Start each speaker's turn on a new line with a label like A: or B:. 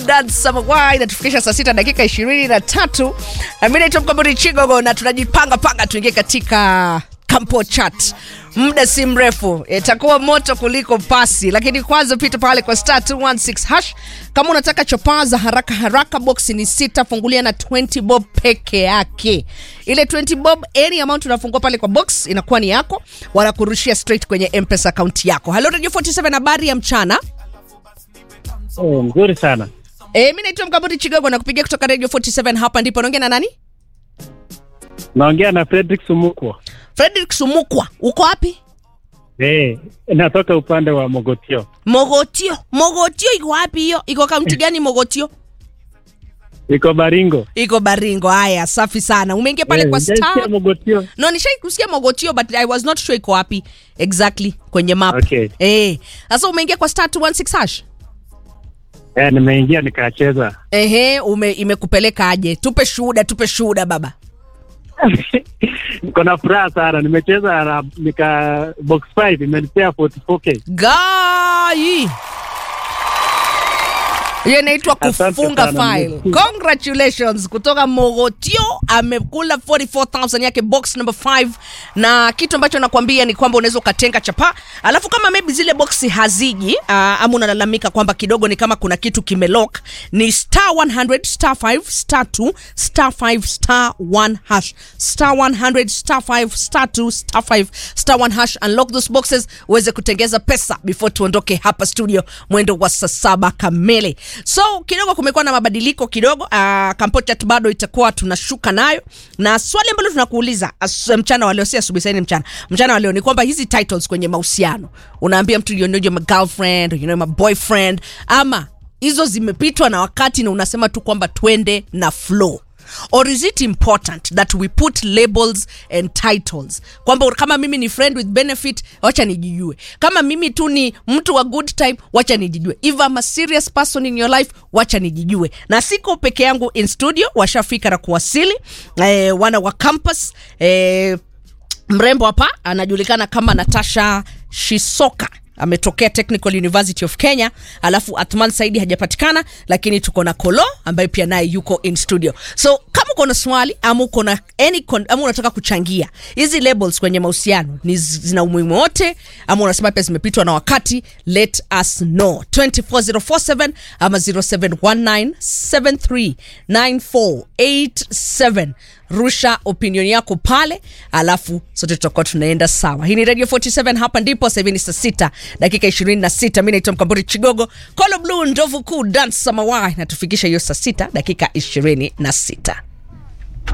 A: Samawai inatufikisha saa sita dakika ishirini na tatu. Mi naitwa Mkamburi Chigogo na tunajipanga panga tuingie katika Campo Chat. Muda si mrefu itakuwa moto kuliko pasi, lakini kwanza pita pale kwa star 216 hash kama unataka chopaa za haraka haraka. Box ni sita, fungulia na 20 bob peke yake. Ile 20 bob, any amount unafungua pale kwa box inakuwa ni yako, wanakurushia straight kwenye M-Pesa account yako. Hello Radio 47, habari ya mchana.
B: Oh, mzuri sana.
A: E, mi naitwa Mkamburi Chigogo na kupigia kutoka Radio 47 hapa ndipo. Naongea na nani?
B: Naongea na Fredrick Sumukwa.
A: Frederick Sumukwa. Uko wapi?
B: Eh, natoka upande wa Mogotio.
A: Mogotio. Mogotio iko wapi hiyo? Iko kaunti gani Mogotio?
B: Iko Baringo.
A: Iko Baringo. Haya, safi sana. Umeingia pale
B: Eh,
A: kwa
B: hujaisikia
A: star.
B: Mogotio.
A: No, nishai kusikia Mogotio but I was not sure iko wapi exactly kwenye map.
B: Okay.
A: Eh. Sasa umeingia kwa star 216 hash.
B: Eh, nimeingia nikacheza.
A: Ehe, ume imekupeleka aje? Tupe shuhuda, tupe shuhuda baba.
B: Niko na furaha sana. Nimecheza na nika box 5 imenipea 44k.
A: Gai. Hiyo inaitwa
B: Asante
A: kufunga
B: sana,
A: file.
B: nimesikia.
A: Congratulations kutoka Mogotio amekula 44000 yake box number 5 na kitu ambacho nakwambia ni kwamba unaweza ukatenga chapa alafu kama maybe zile boxi haziji uh, ama unalalamika kwamba kidogo ni kama kuna kitu kimelock ni star 100 star 5 star 2 star 5 star 1 hash star 100 star 5 star 2 star 5 star 1 hash unlock those boxes uweze kutengeza pesa before tuondoke hapa studio mwendo wa saa saba kamili so kidogo kumekuwa na mabadiliko kidogo uh, kampochat bado itakuwa tunashuka nayo na swali ambalo tunakuuliza as- mchana waleo si asubuhi saini mchana mchana waleo ni kwamba hizi titles kwenye mahusiano unaambia mtu you know you're my girlfriend or you know my boyfriend ama hizo zimepitwa na wakati na unasema tu kwamba twende na flow or is it important that we put labels and titles kwamba kama mimi ni friend with benefit wacha nijijue kama mimi tu ni mtu wa good time wacha nijijue if I'm a serious person in your life wacha nijijue na siko peke yangu in studio washafika na kuwasili eh, wana wa campus eh, mrembo hapa anajulikana kama natasha shisoka ametokea technical university of kenya alafu atman saidi hajapatikana lakini tuko na kolo ambaye pia naye yuko in studio so kama uko na swali ama uko na any con- ama unataka kuchangia hizi labels kwenye mahusiano ni zi- zina umuhimu wote ama unasema pia zimepitwa na wakati let us know 24047 ama 0719739487 rusha opinion yako pale alafu sote tutakuwa tunaenda sawa hii ni radio 47 hapa ndipo sasa hivi ni saa sita dakika 26 mi naitwa mkamburi chigogo kolo blue ndovu kuu dan samawai natufikisha hiyo saa sita dakika 26